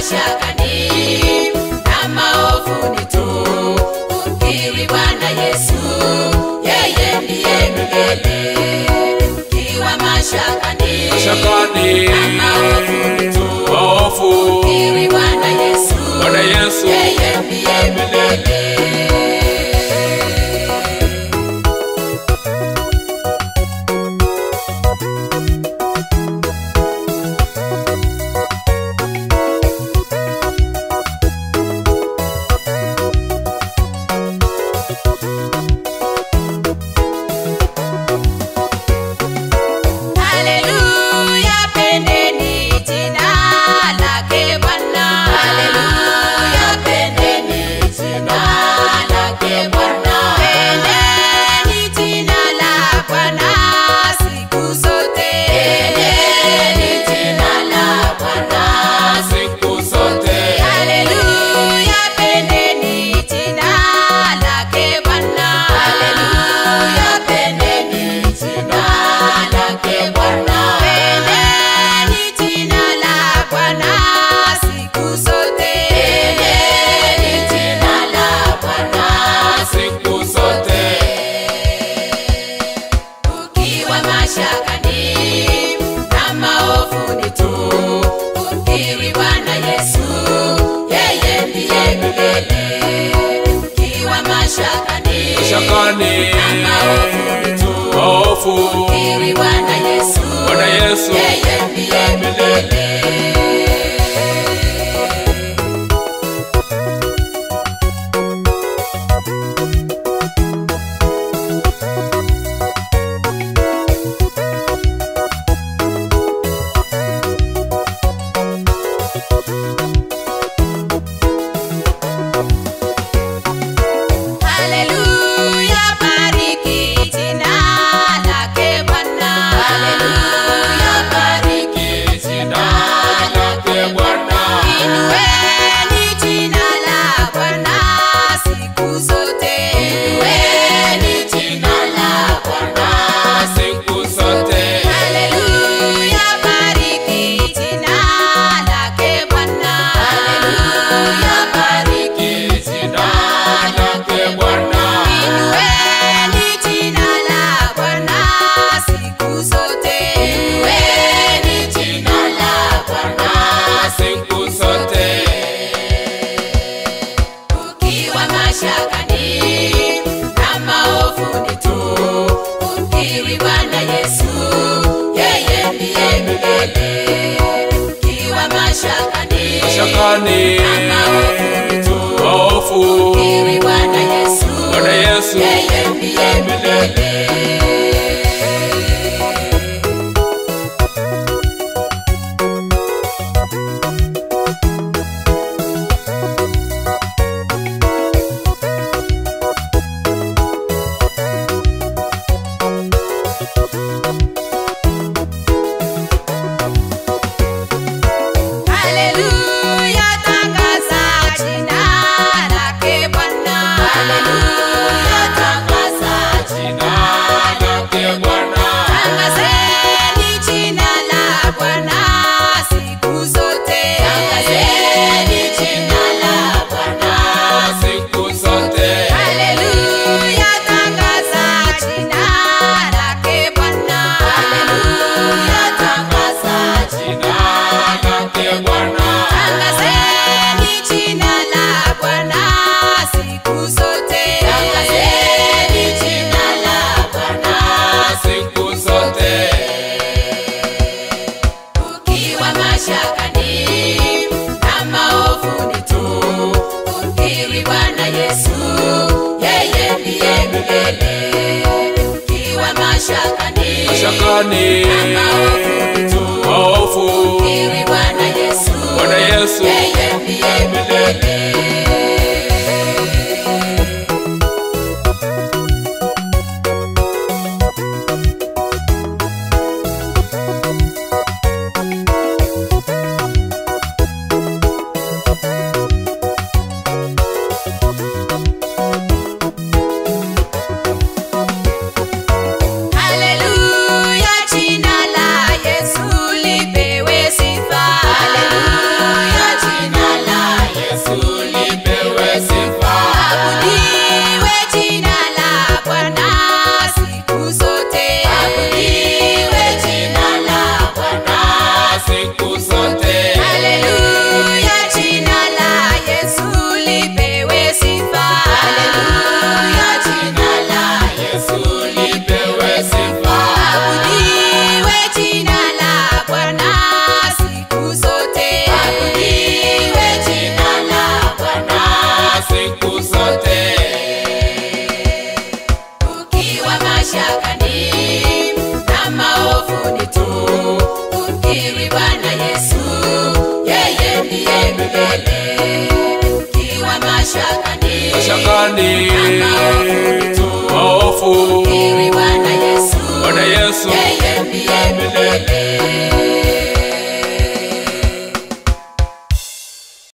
mashakani na maovuni tu kumkiri Bwana Yesu, yeye ndiye milele. Ukiwa mashakani Mashakani. na maovuni tu Waofu. kumkiri Bwana Yesu, Bwana Yesu. yeye ndiye milele. Haleluya, pendeni jina lake Bwana. Haleluya, pendeni jina lake Bwana. Pendeni jina la Bwana siku zote. Pendeni jina la Bwana Siku zote. Haleluya, pendeni jina lake Bwana. Haleluya, pendeni jina lake Bwana. Pendeni jina la Bwana siku zote. Pendeni jina la Bwana Siku zote. ukiwa mashakani na maovuni tu kumkiri Bwana Yesu, yeye ndiye milele. Ukiwa mashakani Mashakani. na maovuni tu Waofu. kumkiri Bwana Yesu, Bwana Yesu. yeye ndiye milele. Haleluya, bariki jina lake Bwana. Haleluya, bariki Jina lake Bwana. Inueni jina la Bwana siku zote. Inueni jina la Bwana. Siku zote. Haleluya, bariki jina lake Bwana. Haleluya, bariki Jina lake Bwana. Inueni jina la Bwana siku zote. Inueni jina la Bwana Siku zote. ukiwa mashakani na maovuni tu kumkiri Bwana Yesu, yeye ndiye milele. Ukiwa mashakani Mashakani. na maovuni tu Waofu. kumkiri Bwana Yesu, Bwana Yesu. yeye ndiye milele. Haleluya, tangaza jina lake Bwana. Haleluya, tangaza Jina lake Bwana. Tangazeni jina la Bwana siku zote. Tangazeni jina la Bwana. Siku zote. Haleluya, tangaza jina lake Bwana. Haleluya, tangaza Jina lake Bwana. Tangazeni jina la Bwana siku zote. Tangazeni jina la Bwana Siku zote. ukiwa mashakani na maovuni tu kumkiri Bwana Yesu, yeye ndiye milele. Ukiwa mashakani Mashakani. na maovuni tu Waofu. kumkiri Bwana Yesu, Bwana Yesu. yeye ndiye milele. Haleluya, jina la Yesu lipewe sifa. Haleluya, jina mashakani maovu maofu Kiri Bwana Yesu Bwana Yesu yeye ndiye milele